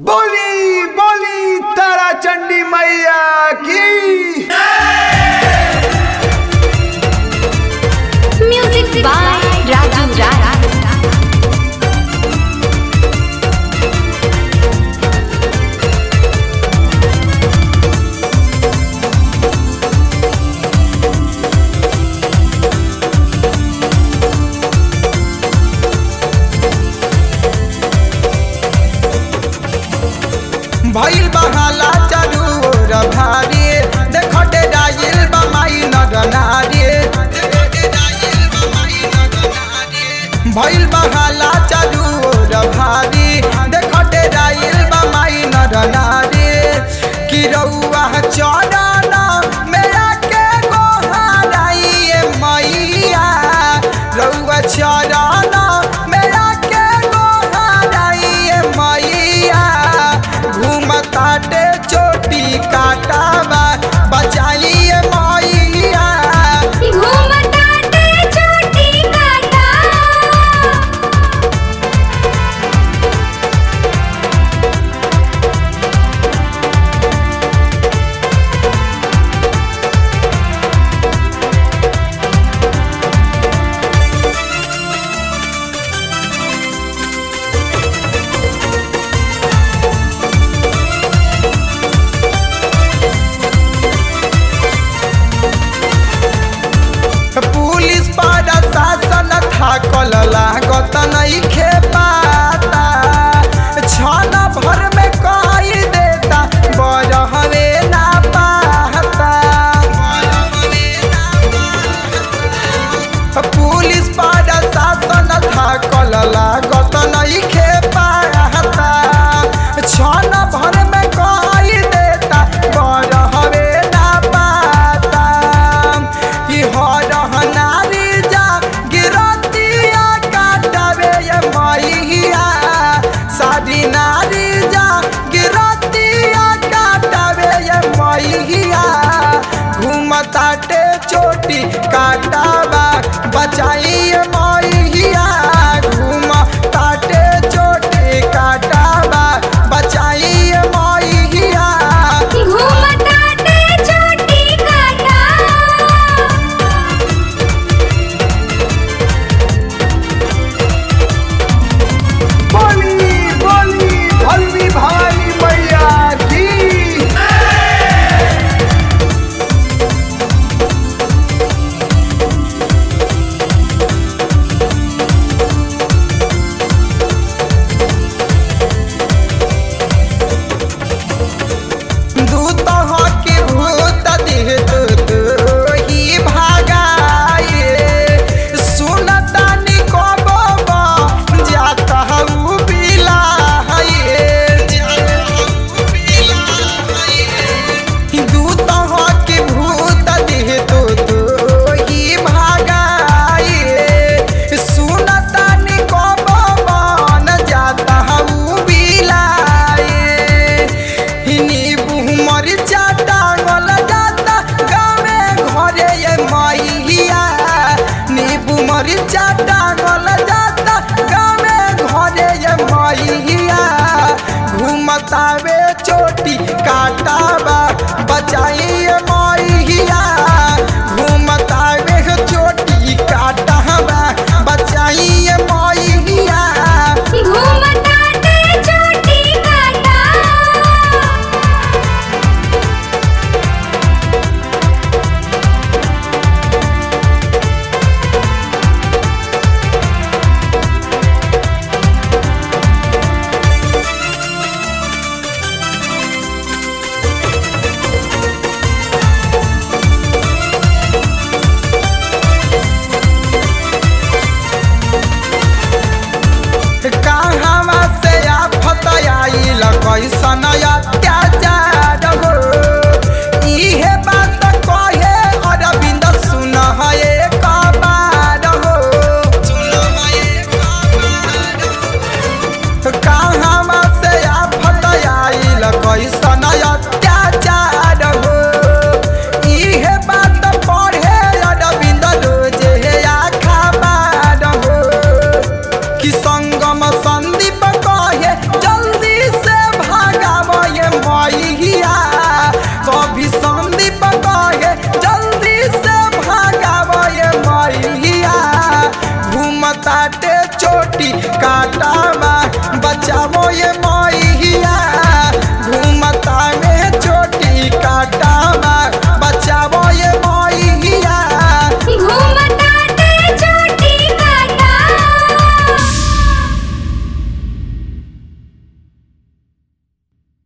बोली बोली तारा चंडी मैया की म्यूजिक बाय राजू राय भइल बहाला चारू ओर भारी देखटे डाइल बमाई नर नारी भइल बहाला चारू ओर भारी देखटे डाइल बमाई नर नारी कि रउआ चरण मेरा के गोहाराई मैया रउआ चरण मेरा के गोहाराई मैया घूमताटे चोटी काटावा बचाइए मैया घूमताटे चोटी काटा पुलिस पर शासन थाकल लागत नइखे पाता छन भर में कई देता बरहवे ना पाता पुलिस पर शासन थाकल लागत नइखे पाता छन भर में कई देता बरहवे ना पाता ई हरह नारी जा गिरतिया काटवे ये मैया सारी नारी जा गिरतिया काटवे ये मैया घूमताटे चोटी काटावा बचाइए